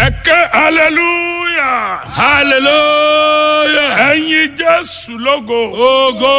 ẹ̀kẹ́ hallelujah hallelujah. ẹ̀yin jésù lógo Ogo.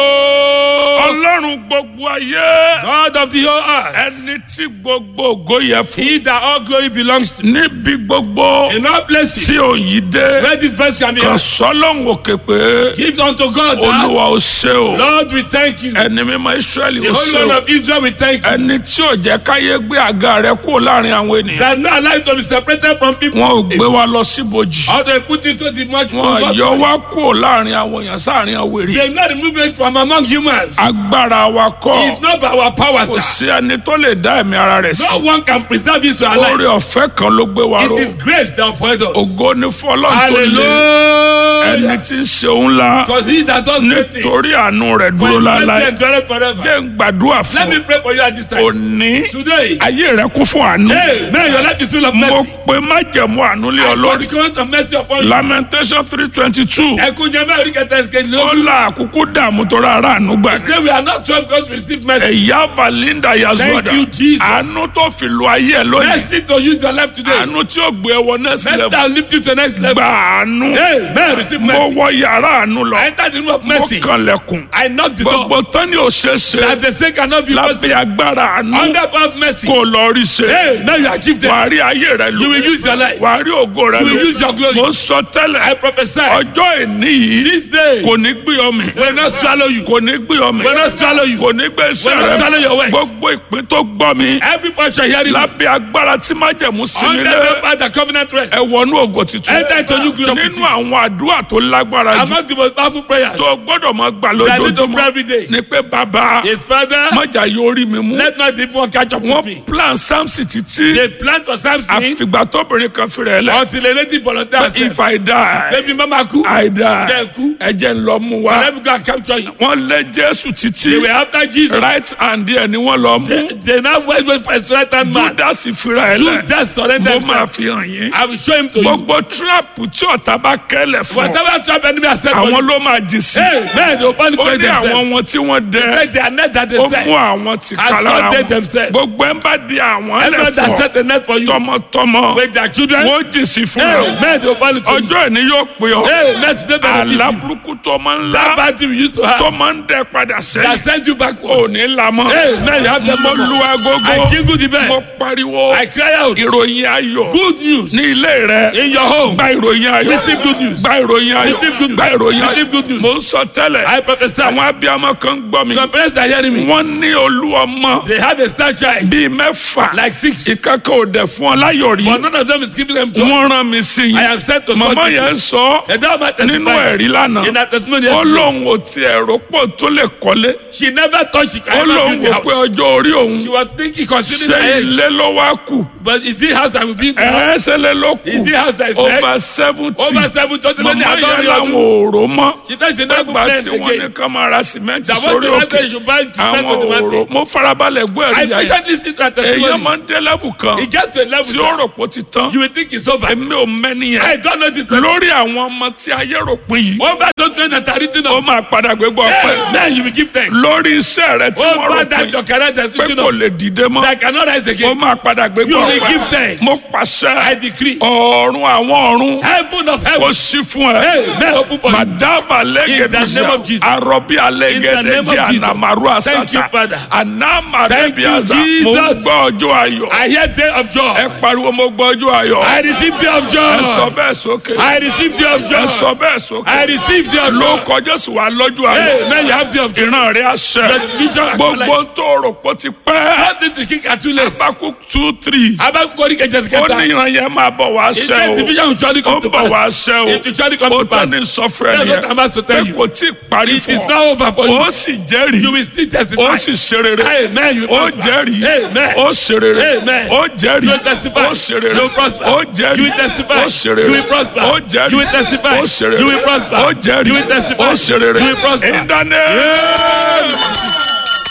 ọlọ́run gbogbo ayé God of the whole earth. ẹni tí gbogbo ògo yẹ fún He that all glory belongs to. níbi gbogbo In all places. tí òyìn dé Where this verse can be kan heard. sọ́lọ́hún òkè pé Give unto God olúwa that. ó ṣe o Lord, we thank you. ẹni mímọ́ israẹli The ó Holy ṣe One o of Israel, we thank you. ẹni tí ò jẹ́ káyé gbé àga rẹ̀ kúrò láàrin àwọn ènìyàn That not allowed to be separated from people. wọn ò gbé wa lọ síbojì Or they put into the much wọn yọ wá kúrò láàrin àwọn èèyàn sáàrin àwọn èrè They not remove it from among humans. agbára wa kọ́ It's not by our power, kò sir. sí ẹni tó lè dá ẹ̀mí ara rẹ̀ sí No one can preserve his life. oore ọ̀fẹ́ kan ló gbé wa It ró is grace that uphold us. ògo ni fún ọlọ́run tó lé ẹni Hallelujah. tí ń ṣe òun la Because he that does great things. nítorí àánú rẹ̀ For dúró his mercy láéláé endureth forever. jẹ́ ń gbàdúrà Let fún me pray for you at this time. òní Today. ayé rẹ̀ kún fún àánú Hey, man, your life is full of mo mercy. pe májẹ̀mú àánú lé ọ I call lórí the covenant of mercy upon you. lamentation three twenty two Ẹkún jẹ́ mẹ́rin kẹta ẹ̀sìkejì ó lógún. la àkókò dààmú tó ra ara àánú gbà Say we are not twelve because we receive mercy. ẹ̀yà valinda yazuada Thank you, Jesus. àánú tó fi lu ayé ẹ lónìí Mercy to use your life today. àánú tí ó gbé ẹ wọ next Mercy level that will lift you to the next level. gba àánú Hey, man, receive mo mercy. wọ yàrá àánú lọ I enter the room of mo mercy. kànlẹ̀kùn I knock the door. gbogbo tán ni ò ṣe é ṣe That the sake cannot be lábẹ́ possible. agbára àánú Under power of mercy. kò lọ rí ṣe Hey, now you achieve them. wàá rí ayé rẹ You will lò use your life. wàá rí ògo rẹ You will use lò your glory. mo sọ I tẹ́lẹ̀ prophesy. ọjọ́ ìní yìí This day kò ní gbé ọmọ will not swallow you. kò ní gbé ọmọ Will not swallow you. kò ní gbé iṣẹ́ Will not swallow rẹ your work. gbogbo ìpín tó gbọ́ mi Every portion hearing me. lábẹ́ agbára tí májẹ̀mú sí mi Under lé the power the covenant rest. ẹ wọnú ògo tuntun Enter into new glory. nínú àwọn àdúrà tó lágbára jù Among the most powerful prayers tó gbọ́dọ̀ máa gbà that I need to pray lójoojúmọ́ every day. ni pé bàbá His father, mọ̀jà yóò rí mi mú let not the evil one catch up with wọ́n me. plan samson títí They planned for Samson àfìgbà tóbìnrin kan fi rẹ̀ lẹ̀ until a lady volunteered. if I die Baby mama kú. I die Then kú. ẹ jẹ́ ń lọ mú wa Let me go and capture you. wọ́n lé jésù They títí were after Jesus. right hand díẹ̀ ni wọ́n lọ mú They, they now went wait for his right hand man. judas fira ẹ̀ lẹ̀ Judas surrendered mo máa himself. fi hàn yín I will show him to you. gbogbo trap tí ọ̀tá bá kẹ́lẹ̀ fún ọ Whatever trap enemy has set for àwọn you. ló máa jì sí Hey, man, they will only ó pray ní themselves. àwọn wọn tí wọ́n dẹ Make their net that they ó set. mú àwọn tí Has ká lára God wọn themselves. gbogbo ẹ̀ ń bá di àwọn Everyone that ẹlẹ́fọ̀ set a net for you. tọmọtọmọ With their children. wọ́n jì sí fún Hey, ọ man, they will only to you. ọjọ́ ìní yóò pè ọ́ Hey, man, today benefit àlá you. burúkú tó máa ń That lá bad thing we used to tó have. máa ń dẹ padà That sẹ́yìn sent you ò backwards. ní la mọ́ Hey, man, you have them mo more. lu agogo I jingle the bell. mo pariwo I cry out. ìròyìn ayọ̀ Good news. ní ilé rẹ In your home. gba ìròyìn ayọ̀ Receive good news. gba ìròyìn ayọ̀ Receive good news. gba ìròyìn ayọ̀ Receive good news. mo ń sọ tẹ́lẹ̀ I prophesy. àwọn abiyamọ kan ń gbọ́ mi Some parents are hearing me. wọ́n ní olú ọmọ They have a star child. bíi mẹ́fà Like six. ìkankan ò dẹ̀ fún ọ láyọ̀ rí But none of them is giving them joy. wọ́n rán mi sí I yín am sent to màmá such yẹn people. sọ And that man nínú testified. ẹ̀rí lánàá In that testimony ó yesterday. lóun ò tiẹ̀ rò pọ̀ tó lè kọ́lé She never thought she could ó ever lóun build the wò pé house. ọjọ́ orí òun She was thinking, considering ṣé her age. ilé ló wá kù But is it house that will build now? ẹ̀ ṣe lé ló Is kù it house that is over next? seventy Over seven thirty màmá million yẹn dollars. làwọn ò rò mọ́ She thought she never nígbà planned tí wọ́n ní again. ká máa ra sìmẹ́ǹtì That was sórí the òkè matter. You should buy cement àwọn on the ò rò mountain. mo farabalẹ̀ gbọ́ I ẹ̀rí ayé patiently listen to her èèyàn testimony. máa ń dé lẹ́bù kan It gets to a level tí ó that rò pé ó ti tán you will think it's over. èmi ò mẹ́ni I yẹn don't know this person. lórí àwọn ọmọ tí ayé rò pin yìí Over those men that are written ó of. máa padà gbégbá ọpẹ́ Hey, man, you will give thanks. lórí iṣẹ́ rẹ tí wọ́n rò Over pin that your career that is pé written kò of. lè dìde mọ́ That cannot rise ó again. máa padà gbégbá You will give ọpẹ́ thanks. mo pàṣẹ I decree. ọ̀run àwọn ọ̀run Heaven of kò heaven. sí fún ẹ. Hey, man, open for you. madaba In the name lẹ́gẹ̀dẹ̀sẹ̀ of Jesus. arọ́bí In the name alẹ́gẹ̀dẹ̀jẹ̀ of Jesus. anamaru Thank you, asata Father. anamadebiaza Thank you, mo ń Jesus. gbọ́ ọjọ́ ayọ̀ I hear day of ẹ joy. pariwo mo gbọ́ ọjọ́ ayọ̀ I receive day of ẹ sọ joy. bẹ́ẹ̀ sókè I receive day of ẹ sọ joy. bẹ́ẹ̀ sókè I receive day of ló joy. kọjá sí wa lọ́jọ́ ayọ̀ Hey, man, you have day of joy. ìran rẹ̀ àṣẹ The vision gbogbo actualized. tó rò pé ó ti pẹ́ Nothing to kick at too late. abakú two three Abakukori kẹjẹ sí ó ní kẹta. ìran yẹn máa bọ̀ wá His ṣẹ o division will surely ó come to bọ̀ wá pass. ṣẹ It will surely come o ó to pass. tán ní sọfúnrẹ́ That's what I'm nìyẹn asked to pé tell you. kò tí ì parí It is fún ọ now over for you. ó sì jẹ́rìí You will still testify. ó sì ṣe rere Amen. You will ó prosper. jẹ́rìí Amen. ó ṣe rere Amen. ó jẹ́rìí You will testify. ó ṣe rere You will prosper. ó jẹ́rìí You will testify. ó ṣe rere You will prosper. ó jẹ́rìí You will testify. ó ṣe rere You will prosper. ó jẹ́rìí You will testify. ó ṣe rere You will prosper. in the name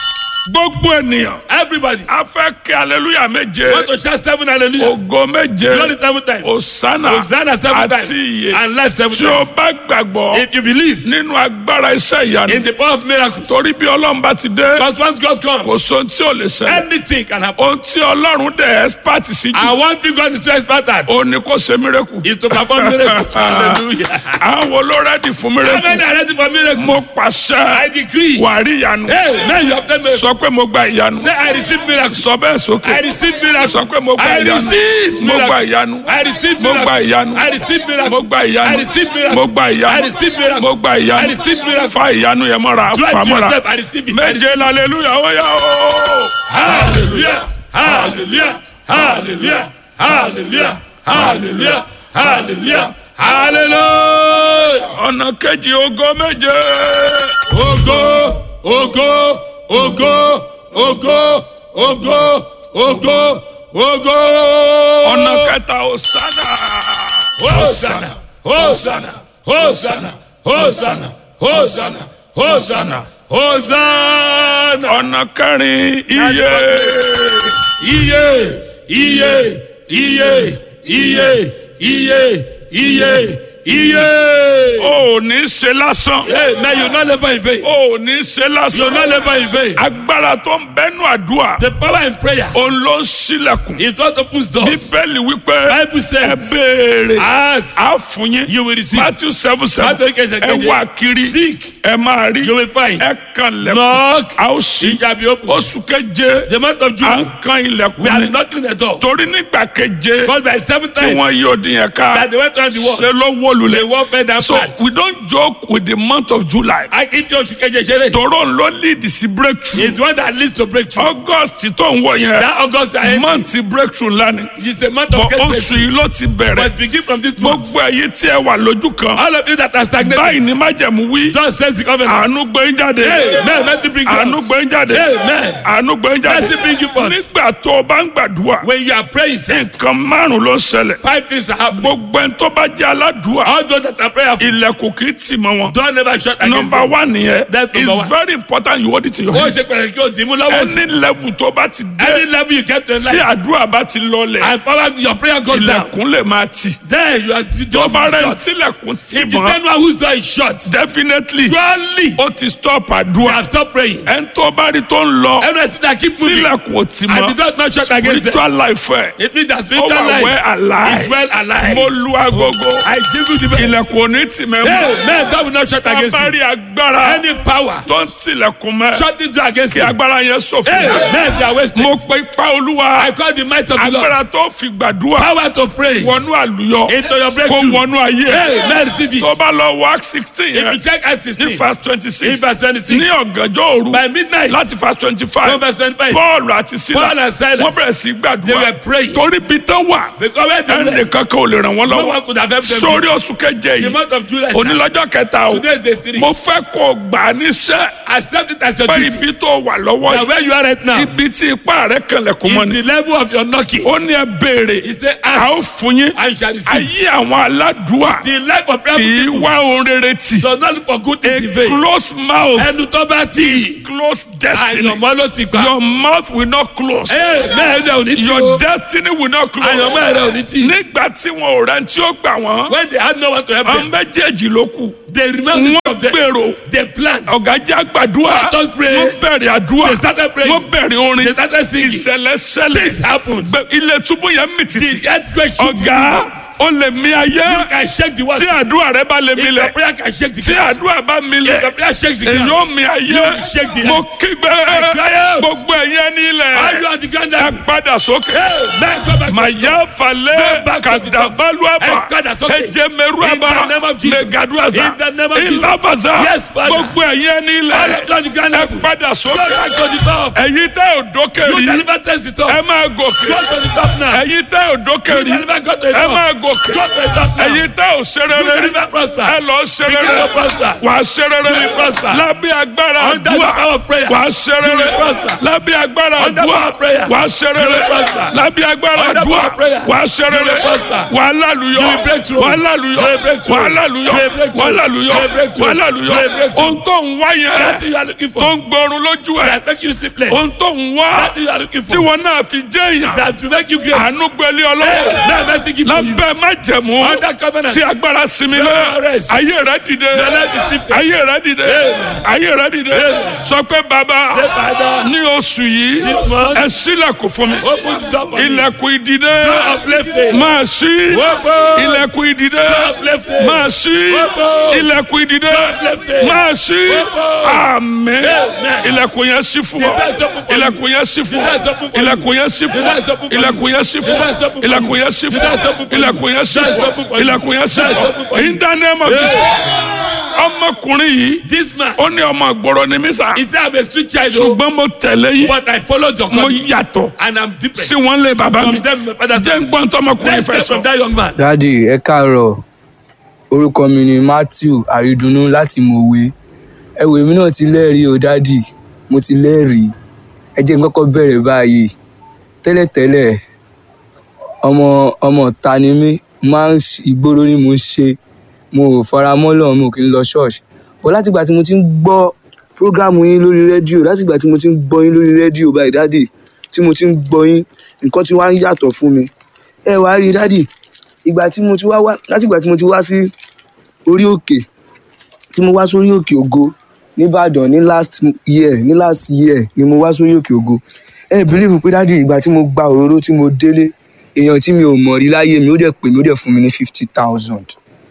gbogbo ènìyàn Everybody. a fẹ́ kí aleluya méje Want to shout seven hallelujah. ògo méje Glory seven times. osana Hosanna seven times. àti iye And life seven tí o times. bá gbàgbọ́ If you believe nínú agbára iṣẹ́ in ìyanu the power of miracles. torí bí ọlọ́run bá ti dé Because once God kò comes, sóhun tí ò lè ṣẹlẹ̀ anything can happen. ohun tí ọlọ́run dẹ̀ expert sí jù And one thing God is so expert at ó ní kó ṣe mírèkù is to perform miracles. Hallelujah. àwọn wo ló rẹ́dì fún How mírèkù many are ready for miracles? mo pàṣẹ I decree. wàá rí ìyanu Hey, man, you have done miracles. sọ pé mo gba ìyanu Say, I receive miracles. sọ bẹ́ẹ̀ sókè I receive miracles. sọ pé mo gba I ìyanu receive mo gba miracles. ìyanu I receive mo gba miracles. ìyanu I receive miracles. mo gba ìyanu I receive miracles. mo gba I ìyanu receive miracles. mo gba ìyanu I receive miracles. fa ìyanu yẹn mọ́ra Try fa to mọ́ra yourself. I receive it. I méje laleluya ó yá o. Hallelujah. Hallelujah. Hallelujah. Hallelujah. Hallelujah. Hallelujah. Hallelujah. ọ̀nà kejì ògo méje Ògo, ògo, ògo, ògo, ògo, ògo, ògo. ọ̀nà kẹta osana Hosanna, Hosanna, Hosanna, Hosanna, Hosanna, Hosanna, Hosanna. ọ̀nà kẹrin iye Iye, iye, iye, iye, iye, iye, iye. o ò ní ṣe lásán Hey, man, you not labor in vain. o ò ní ṣe You lásán not labor in vain. agbára tó ń bẹnu àdúrà The power in prayer òun ló ń ṣílẹ̀kùn is what opens doors. bíbélì wípé Bible ẹ says, béèrè ask, á fún yín you will receive. matthew seven seven Matthew kẹsẹ̀ ẹ keje. wá kiri Seek, ẹ máa rí you will find. ẹ kan lẹ̀kùn Knock, a ó ṣí it shall be open. oṣù keje The month of à ń June, kan we ilẹ̀kùn are ni knocking the door. torí nígbà keje Because by seven tí times wọ́n yí odi yẹn ká that they went around the world, ṣe ló wó they lulẹ̀ walked fed that so part. we don't joke with the month of july I if you should get your toro ń lọ lead sí breakthrough It's one that leads to breakthrough. august tó ń wọ yẹn That August I month breakthrough ńlá ni It's a month of bọ̀ get oṣù breakthrough. yìí ló ti bẹ̀rẹ̀ But begin from this month. gbogbo ẹ̀yin tí ẹ wà lójú kan All of you that are stagnated, báyìí ni májẹ̀mú wí just sense the covenant. àánú gbé ń jáde Amen. Let it bring you àánú out. gbé ń jáde Amen. àánú gbé ń jáde Let it bring you forth. nígbà tó o bá ń gbàdúrà When you are praying, say, nǹkan márùn ló ń ṣẹlẹ̀ five things are happening. gbogbo ẹni tó bá jẹ́ aládùúà All those that are prayerful, ilẹ̀kùn kì í tì mọ́ wọn. don't never shut against number them. one nìyẹn That's number it's one. very important you hold it in your Ó hands ṣe pẹ̀lẹ́ kí o dì í mú lọ́wọ́ sí. any level tó bá ti Any dé level you get to in tí life, àdúrà bá ti lọlẹ̀ and power, your prayer goes down. ilẹ̀kùn lè máa tì Then you are the tó door bá rẹ̀ shut. tílẹ̀kùn tì If you mọ́ don't know whose door is shut, definitely surely ó ti stop you àdúrà have stopped praying. ẹni tó bá rí tó ń lọ Everything that keep moving, tílẹ̀kùn ò tì and the mọ́ door is not shut against them. spiritual life ẹ̀ It means that ó spiritual wà life well is alive well alive. mo lu agogo I give you the best. ilẹ̀kùn ò ní tì mẹ́ mọ́ Hey, man, God will not shut tó against bá you. rí agbára Any power, tó ń tilẹ̀kùn mẹ́ shut the door against kí you. agbára yẹn ṣòfò. Hey, man, they are wasting. mo pe ipa olúwa I call the might of the Lord. agbára tó fi gbàdúrà Power to pray wọnú àlùyọ into your kó breakthrough. wọnú ayé Hey, man, receive it. tó bá lọ wá sixteen If you yẹn check Acts ní 16, verse twenty in six verse 26, ní ọ̀gànjọ́ òru by midnight, láti verse twenty from five verse 25, paul àti sila Paul and Silas, wọ́n bẹ̀rẹ̀ sí they gbàdúrà were praying. torí bí tán wà Because when they ẹnì were, kankan ò lè ràn wọ́n no lọ́wọ́ one could have helped them. sórí oṣù keje The yìí month of July, sir, onílọ́jọ́ kẹta o today is day three. mo fẹ́ kó o gbà á níṣẹ́ Accept it as your pé duty. ibi tó wà lọ́wọ́ That yìí where you are right now, ibi tí ipá rẹ̀ kanlẹ̀kùn mọ́ is ni the level of your knocking. ó ní ẹ béèrè He said, a ó ask, fún yín and you shall receive. ayé àwọn aládùúà The life of prayer kì í people wá ohun rere tì does not look for good things in a vain. closed mouth Ẹnu tó bá tì, closed destiny àyànmọ́ ló ti gbà. your mouth will not close Ee, bẹ́ẹ̀ ni ò ní tí o. your destiny will not close Àyànmọ́ rẹ̀ ò ní tí. nígbà tí wọn ò rẹ̀ tí ó gbà wọ́n When they had no one to help àwọn them, méjèèjì ló kù they remember wọ́n of them. gbèrò They plant. ọ̀gá jẹ́ àgbàdua Let us pray. wọ́n bẹ̀rẹ̀ àdúrà They started praying. wọ́n bẹ̀rẹ̀ They orin started singing. ìṣẹ̀lẹ̀ Things ṣẹlẹ̀ happened. Bẹ- ilé túbú yẹn mì tìtì The earthquake shook the ọ̀gá river. ó lè mì ayé You can shake the world. tí àdúrà rẹ bá lè If your milẹ̀ prayer can shake the tí ground. àdúrà bá If milẹ̀ your prayer shakes the èyí ground. ó mi ayé You shake the mo earth. kígbe cry out. gbogbo ẹ̀yẹ Why you nílẹ̀ are the ground ẹ that padà sókè Man, go back. màyà falẹ̀ Go back to the top. kàdàbálùàbà Ẹ padà sókè. ẹjẹmẹrùàbà In the name of Jesus. mẹgàdùàzà In the name of Jesus. ìlàfàzà Yes, Father. gbogbo ẹ̀yẹ All nílẹ̀ of you are the ground ẹ level. padà Go sókè back to the top. ẹ̀yin tẹ́ ò dókè You rí can never test the top. ẹ máa gòkè Go to the top now. ẹ̀yin tẹ́ ò dókè You rí can never go to the ẹ top. máa gòkè Go to the top now. ẹ̀yin tẹ́ ò ṣe You rere can rí never prosper. ẹ lọ ṣe You rere cannot prosper. wà á ṣe rere You will prosper. lábẹ́ agbára Under the àdúrà power of prayer. wà á ṣe rere will prosper. lábẹ́ agbára Under the àdúrà power of prayer. wà á ṣe rere will prosper. lábẹ́ agbára Under the àdúrà power of prayer. wà á ṣe rere will prosper. wà á lálùyọ You will break through. wà á lálùyọ You will break through. wà á lálùyọ You will break wà á through. lálùyọ You will break wà á through. lálùyọ You will break through. ohun tó ń wá yẹn That thing you are looking for. tó ń gbọrun lójú ẹ That make you sleepless. ohun tó ń wá That thing you are looking tí for. wọn náà fi jẹ́ èèyàn That will make you great. àánú gbẹlẹ ọlọ́wọ́ Now mercy give to you. lábẹ́ májẹ̀mú Under covenant. tí agbára sinmi lé Your rest. ayé rẹ dìde Your life is lifted. ayé rẹ dìde ayé rẹ dìde sọ pé bàbá Say, Father, ní oṣù yìí This month, ẹ ṣílẹ̀kùn fún mi open the door for me. ilẹ̀kùn ìdìde Door of lifting. máa ṣí Open. ilẹ̀kùn ìdìde Door of lifting. máa ṣí Open. ilẹ̀kùn ìdìde Door of lifting. máa ṣí Open. àmín Amen. ilẹ̀kùn yẹn ṣí fún The ọ door is open for you. ilẹ̀kùn yẹn ṣí fún The door is ọ open for you. ilẹ̀kùn yẹn ṣí fún The door is open ọ for you. ilẹ̀kùn yẹn ṣí The fún door is ọ open for you. ilẹ̀kùn yẹn ṣí The fún door is ọ open for you. ilẹ̀kùn yẹn ṣí The door is fún open ọ for you. ilẹ̀kùn yẹn ṣí The door is fún open ọ for you. in the name of Jesus ọmọkùnrin yìí This man, ó ní ọmọ ìgboro ni mí sá he said I'm a street child, oh, ṣùgbọ́n mo tẹ̀lé yín but I followed your mo calling yàtọ̀ and I'm different. sí wọn lé bàbá mi From them, my father's jẹ́ ń house. gbọ́n tó ọmọkùnrin Let's fẹ́ hear sọ. from that young man. dádì ẹ káàárọ̀ orúkọ mi ni matthew àrídùnnú láti mọ̀wé ẹ wò èmi náà ti lẹ́rìí o dádì mo ti lẹ́rìí ẹ jẹ́ n kọ́kọ́ bẹ̀rẹ̀ báyìí tẹ́lẹ̀tẹ́lẹ̀ ọmọ ọmọ ta ni mí máa ń ṣe- ìgboro ni mo ń ṣe mo ò fara mọ́ lọ́run mo kì í lọ ṣọ́ọ̀ṣì bọ́ látìgbà tí mo ti ń gbọ́ prógrámù yín lórí rédíò látìgbà tí mo ti ń gbọ́ yín lórí rédíò báyìí dádì tí mo ti ń gbọ́ yín nǹkan tí wàá ń yàtọ̀ fún mi ẹ wàá rí dádì ìgbà tí mo ti wá wá látìgbà tí mo ti wá sí orí òkè tí mo wá sórí òkè ògo nìbàdàn ní last year ní last year ni mo wá sórí òkè ògo ẹ bìlífù pé dádì ìgbà tí mo gba òróró tí mo délé èèyàn tí mi ò mọ̀ rí láyé mi ó dẹ̀ pè mí ó dẹ̀ fún mi ní fifty thousand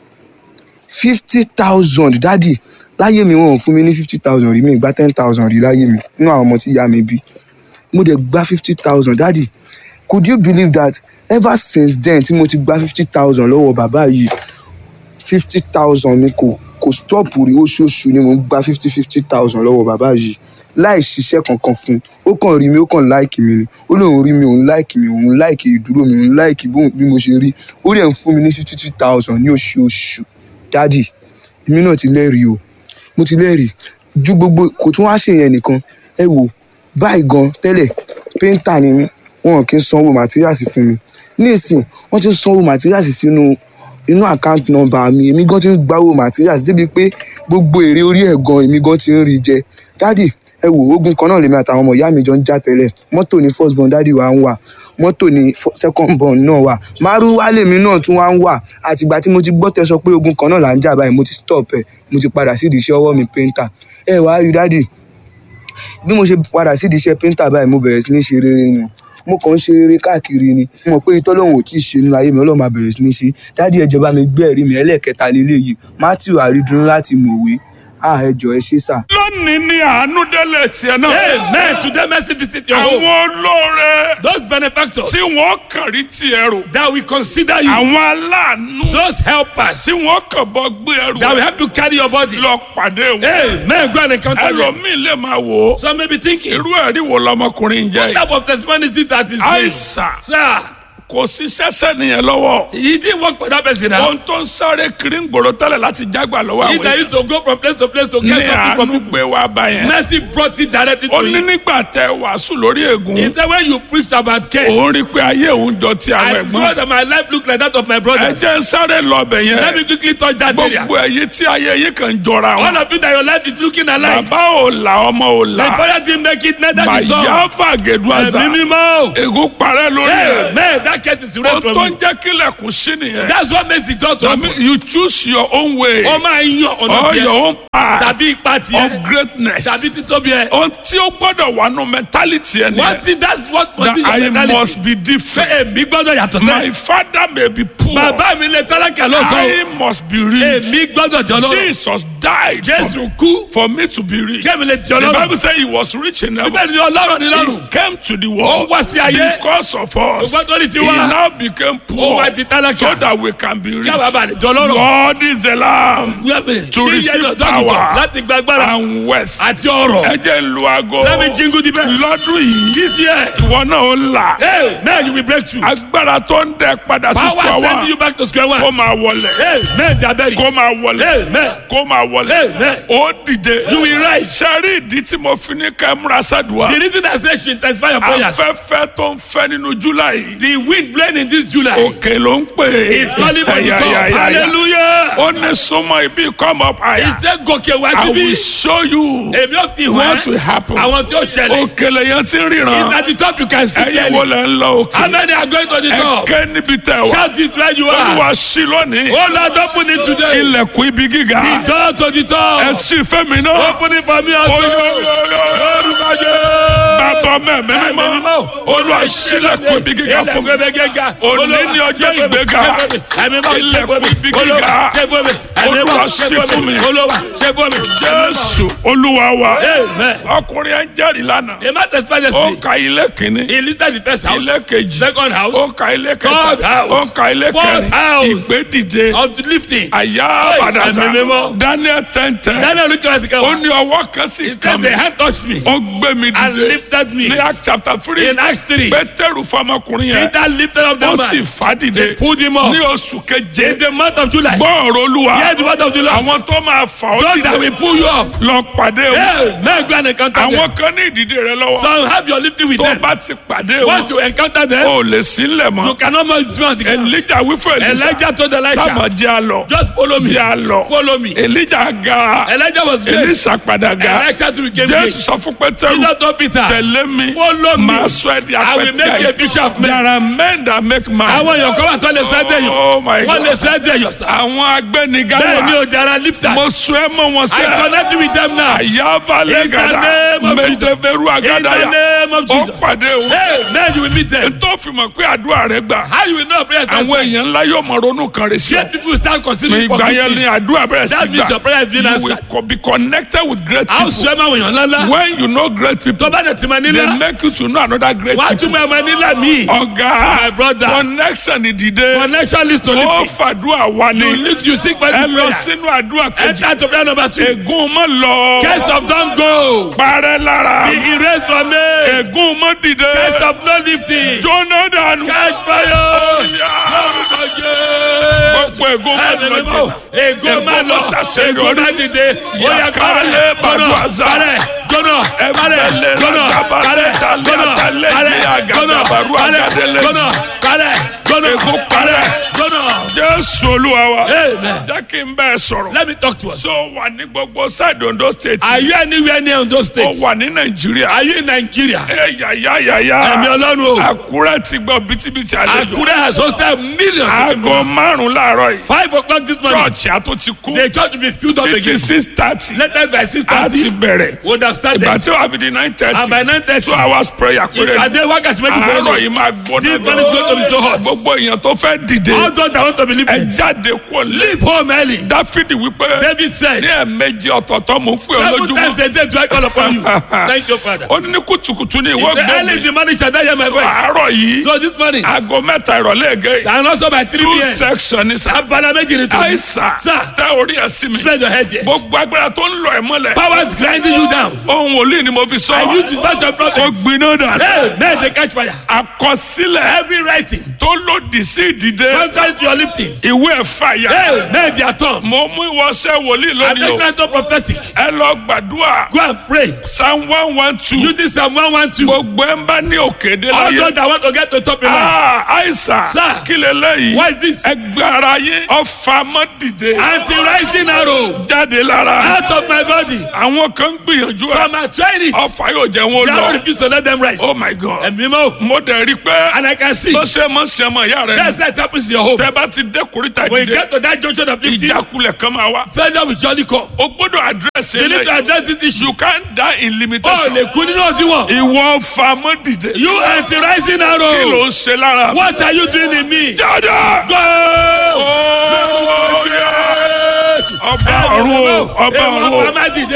fifty thousand dádì láyé mi wọn ò fún mi ní fifty thousand rí mi ìgbà ten thousand rí láyé mi nínú àwọn ọmọ tí ìyá mi bí mo dẹ̀ gba fifty thousand dádì could you believe that ever since then tí mo ti gba fifty thousand lọ́wọ́ bàbá yìí fifty thousand mi kò kò stop rí oṣooṣù ni mo ń gba fifty fifty thousand lọ́wọ́ bàbá yìí láì ṣiṣẹ́ kankan fún un ó kàn rí mi ó kàn láìkì mi ni ó lóun rí mi òun láìkì mi òun láìkì ìdúró mi òun láìkì bóun- bí mo ṣe rí ó dẹ̀ ń fún mi ní fifty fifty thousand ní oṣooṣù dádì èmi náà ti lẹ́rìí o mo ti lẹ́rìí ju gbogbo kò tún wá ṣèyẹn nìkan ẹ wò báyìí gan tẹ́lẹ̀ péńtà ni mí wọn kì í sanwó màtíríàsì fún mi nísìn wọ́n ti ń sanwó màtíríàsì sínú inú àkáǹtì nọ́mbà mi èmi gan ti ń gbáwó màtíríàsì débi pé gbogbo èrè orí ẹ̀ gan èmi gan ti ń rí jẹ dádì ẹ wò ogun kan náà lèmi àtàwọn ọmọ ìyá mi jọ ń já tẹ́lẹ̀ mọ́tò ní first born dádì wa ń wà mọ́tò ní fo- second born náà wà márúwá lèmi náà tún wá ń wà àtìgbà tí mo ti gbọ́ tẹ sọ pé ogun kan náà là ń jà báyìí mo ti stop ẹ̀ mo ti padà sídìí iṣẹ́ ọwọ́ mi painter ẹ wàá rí dádì bí mo ṣe padà sídìí iṣẹ́ painter báyìí mo bẹ̀rẹ̀ sí ní ṣe rere ni mo kàn ń ṣe rere káàkiri ni mo mọ̀ pé itọ́ lòun ò tí ì ṣe nínú ayé mi ọlọ́run máa bẹ̀rẹ̀ sí ní ṣe dádì ẹ jọ̀ọ́ bá mi gbé ẹ̀rí mi ẹlẹ́ẹ̀kẹta lélẹ́yìí matthew àrídùnnú láti mọ̀wé ah ẹ jọ̀ọ́ ẹ ṣé sà. lónìí ni àánú délé tiẹ̀ náà. Amen. Today, mercy visit your home. àwọn olóore Those benefactors tí wọ́n kàn rí tiẹ̀ rò. that will consider you. àwọn aláàánú Those helpers tí wọ́n kàn bọ́ gbé ẹrù that will help you carry your body. lọ pàdé wọn. Amen. Go and encounter them. ẹlòmíì lè máa wò ó. Some may be thinking, irú ẹ̀rí wo lọmọkùnrin ń jẹ́ what yìí. type of testimony is this that is saying? àìsàn Sir, kò sí sẹ́sẹ́ nìyẹn lọ́wọ́. he didn't work for that person now. ohun tó ń sáré kiri ń gbòòrò tẹ́lẹ̀ láti jágbà lọ́wọ́ He àwọn that èèyàn. used to go from place to place to ní get something from àánú people. gbé wa bá yẹn. Mercy brought it directly ó to ní him. nígbà tẹ wàásù lórí ègún. He said, when you preach about case, òun rí i pé ayé òun jọ ti àwọn I ẹ̀gbọ́n. saw that my life looked like that of my ẹ brothers. jẹ́ ń sáré lọ bẹ̀ yẹn. Let me quickly touch that area. gbogbo ẹ̀yin tí ayé yín kàn ń jọra All wọn. of you that your life is looking alike. bàbá ò là ọmọ ò The là. father didn't make it, neither the son. màyà fàgèdù àṣà. Ẹ̀mí mímọ́. ègún parẹ́ lórí ẹ̀. Amen. That case is ó erased tó from ń you. jẹ́ kílẹ̀kùn sí nìyẹn. That's what makes the door to That mean open. you choose your own way. Ó máa ń yan ọ̀nà or tiẹ̀. your own path Tàbí ipa of tiẹ̀. greatness. Tàbí títóbi ẹ̀. ohun tí ó gbọ́dọ̀ wà nù mentality ẹ̀ One nìyẹn. thing that's what must be that your I mentality. must be different. Pé èmi gbọ́dọ̀ yàtọ̀ My sẹ́yìn. father may be poor. Bàbá mi lè tálákà lọ́sọ̀ o. I must be rich. Èmi gbọ́dọ̀ jọ lọ́rọ̀. Jesus died Jésù for, kú. for me to be rich. Kémi lè jọ The Bible lọ́rọ̀. says he was rich in heaven. Bíbélì ni ọlọ́rọ̀ ni lọ́rùn. He came to the Ó world wá sí ayé. because of us. Ògbọ́n tó ní tiwa. olúwa now became ó poor wá di tálákà so that we can be rich. kí àwọn àbàlẹ̀ jọ lọ́rọ̀. God is the lamb to Kí receive yẹn ọ̀dọ́ àgùntàn power láti gba agbára and wealth. àti ọrọ̀. ẹ jẹ́ lu aago Let me jingle the bell. lọ́dún yìí This year, ìwọ náà ó là hey, man, you will break through. agbára tó ń dẹ padà sí Power square sending one you back to square kó one. máa wọlẹ̀ Hey, man, they are buried. kó máa wọlẹ̀ Amen. kó máa wọlẹ̀ Amen. ó dìde You will rise. sẹ́rí ìdí tí mo fi ní ká múra sádùá The reason I say you should intensify your prayers. afẹ́fẹ́ tó ń fẹ́ nínú july The wind blowing in this July òkè ló ń pè é is calling for the Ya, top. ya, ya, ya. Hallelujah. ó ní súnmọ́ ibi come up higher He said gòkè wá I síbí. will show you Èmi ò fi what will hàn happen àwọn tí ó ṣẹlẹ̀. òkèlè yẹn ti ń It's ríran at the top you can see ẹ̀yin wo clearly. lẹ̀ ń lọ How òkè many are going to the top? ẹ̀kẹ́ níbi tẹ̀ wá Shout this where you olúwa are. sí lónìí Oh Lord, open it today. ilẹ̀kùn ibi gíga The door to the ẹ top. sì fẹ́mi náà Open it for me also. Lórúkọ Jésù. bàbá mẹ́mí mímọ́ olúwa sílẹ̀kùn ibi gíga fún mi Òní ni ọjọ́ ìgbéga. Ilẹ̀kùn ibi gíga. Olúwa ṣí fún mi. jésù olúwa wa Amen. ọkùnrin ẹ ń jẹ́rìí lánàá A man testified ó yesterday. ka ilé kìíní He lifted the first house. ilé kejì Second house. ó ka ilé Third kẹta house. ó ka ilé Fourth kẹrin house. ìgbédìde Of the lifting. àyà àbàdàsà ẹ̀mí mímọ́. daniel tẹ́ntẹ́n Daniel looked at the ó camera. ní ọwọ́ kan sì He kàn says mí the hand touched me ó gbé mi and dìde lifted me. ní act chapter three In Acts 3, pétérù fọmọkùnrin yẹn Peter lifted up ó the sì man. fà á dìde pulled him up. ní oṣù keje In the month of July. gbọ́ ọ̀rọ̀ olúwa Hear the word of the Lord. àwọn tó máa fà ọ́ God that dìde will pull you up. lọ pàdé o Hey, man, go and encounter them. àwọn kan ní ìdìde rẹ lọ́wọ́ So have your lifting with tó them. bá ti pàdé o Once you encounter them, ò lè sílẹ̀ you mọ́ cannot move beyond the ground. elijah wí fún elisa Elijah told Elisha, sábà jẹ́ àlọ́ just follow me. jẹ́ àlọ́ Follow me. elijah ga Elijah was great. elisa padà ga Elisha too became jésù great. sọ fún pétérù Peter told Peter, tẹ̀lé mi follow me. máa sọ ẹ́ di I will make you a apẹ̀tẹ̀ fisher of men. there are men that make man Àwọn èèyàn kan wà tó lè sọ ẹ́ dẹ̀yàn. oh my Wọ́n lè god sọ ẹ́ dẹ̀yàn sá. àwọn agbẹniga Bẹ́ẹ̀ ni wà o jara lifters. mo sọ ẹ́ mọ́ wọn I sẹ́ connect you with them now. àyàbá lẹ́gàdà name of Jesus. mẹtẹfẹrù In the àgàdàyà name of ó Jesus. pàdé o Hey, then you will meet them. tó fi mọ̀ pé àdúrà rẹ gbà How you will know prayer is àwọn answered? èèyàn ńlá yóò mọ ronú kan rẹ sí ọ Yet people start considering for ìgbà good yẹn ni things. àdúrà bẹ̀rẹ̀ sí That means your prayer has been you answered. will co- be connected with great A ó people sọ ẹ́ máa wọ̀nyàn ńláńlá. when you know great people Tó bá dẹ̀ ti máa they nílá. make you to know another great Wàá people tún máa máa nílá míì. ọ̀gá My brother. connection ìdìde Connection list to ó lifting. fàdúrà wá ní You lift you seek for ẹ lọ prayer. sínú àdúrà kejì Enter to prayer number two. ègún mọ́ lọ Case of don't go. parẹ́ lára Be erased from me. ègún mọ́ dìde Case of no lifting. jóná dànù. Catch fire. gbogbo ègún mọ́ Ẹ̀mí lọ mímọ́. jẹ Ègún máa lọ. ṣàṣeyọrí. Ègún máa dìde. Ó yá Yàkàlẹ̀ kárẹ̀. bàdú Gbọ́nà. àzá. Kárẹ̀. Gbọ́nà. Kárẹ̀. Ẹ̀fẹ̀lẹ̀ Gbọ́nà. làgàbà Kárẹ̀. lẹ́dàlẹ́ Gbọ́nà. àdàlẹ́ Kárẹ̀. jẹ́ àgàdà Gbọ́nà. bàrú Kárẹ̀. àgàdẹ́lẹ́ Gbọ́nà. Kárẹ̀. Gbọ́nà. Ègún Kárẹ̀. Gbọ́nà. jésù olúwa wa Amen. jẹ́ kí n bẹ́ẹ̀ sọ̀rọ̀ Let me talk to us. tó wà ní gbogbo sáìdì ondo state Are you anywhere near Ondo ó State? wà ní nàìjíríà Are you in Nigeria? ẹ yàyà yàyà Ẹ̀mí Ọlọ́run o. àkúrẹ́ ti gbọ́ bítíbitì àlejò Akure has hosted millions of aago people. márùn láàárọ̀ yìí Five o'clock this morning. chọ́ọ̀chì àtúntì kú The church will be filled up títí again. six thirty Latest by six a ti thirty. bẹ̀rẹ̀ We understand ìgbà that. tí wàá fi di nine And thirty by nine thirty. two hours prayer péré ni Ìpàdé wákàtí méjì péré àárọ̀ ni. yìí máa gbóná This morning is going to be so hot. gbogbo èèyàn tó fẹ́ dìde All those that want to be ẹ lifted. jáde kó lé Leave home early. dáfídì wípé David said. ní ẹ̀ẹ̀mejì ọ̀tọ̀ọ̀tọ̀ mò ń pè ọ́ Seven times lójúmọ́ a day do I call upon you. Thank you, Father. ó ní ní kùtùkùtù ní He ìwọ said, gbọ́ early in mi the morning shall I hear my so voice. àárọ̀ yìí So this morning. aago mẹ́ta ìrọ̀lẹ́ ègé And also by three two p.m. section ní sá Abala méjì ni tó. àìsàn Sir. tẹ orí ẹ̀ sí mi Spread your head here. gbogbo agbára tó ń lọ ẹ̀ mọ́lẹ̀ Powers grinding you down. ohun wòlíì ni mo fi sọ I use the verse of ó prophet. gbiná dànù Hey, men they catch fire. àkọsílẹ̀ Every writing. tó lòdì sí ìdìde Contrary to your lifting. ìwé ẹ̀ fàyà Hey, men they are torn. mo mú ìwọṣẹ́ wòlíì I lónìí o take right to prophetic. ẹ lọ gbàdúrà Go and pray. psalm one one two Using Psalm 112. gbogbo ẹ̀ ń bá ní òkèdè All láyé those that want to get to top in life. Ah, àìsàn Sir. kí lélẹ́yìí What is this? ẹgbẹ́ ara yín ọfà mọ́ dìde Anti-rising arrow. jáde lára Out of my body. àwọn kan ń gbìyànjú ẹ Some are trying it. ọfà yóò jẹ wọn They are not lọ refused to let them rise. oh my god Ẹ̀mí mọ́. mo dẹ̀ rí i pé And I can see. bó ṣe mọ̀ ṣe mọ̀ ìyá rẹ̀ That's that happens in your home. tẹ́ bá ti dé kórìtà When you dìde get to that junction of lifting, ìjákulẹ̀ kan máa wá failure will surely come. o gbọ́dọ̀ àdírẹ́sì You need to eléyìí address this issue. you can't die in Oh, limitation lè kú nínú òdiwọ̀n. ìwọ ọfà mọ́ dìde You anti-rising kí ló arrow. ń ṣe lára mi? What are you doing in me? jáde. Go! Oh, yeah. ọba ọ̀run o ọba ọ̀run o. Ọba ọ̀run o.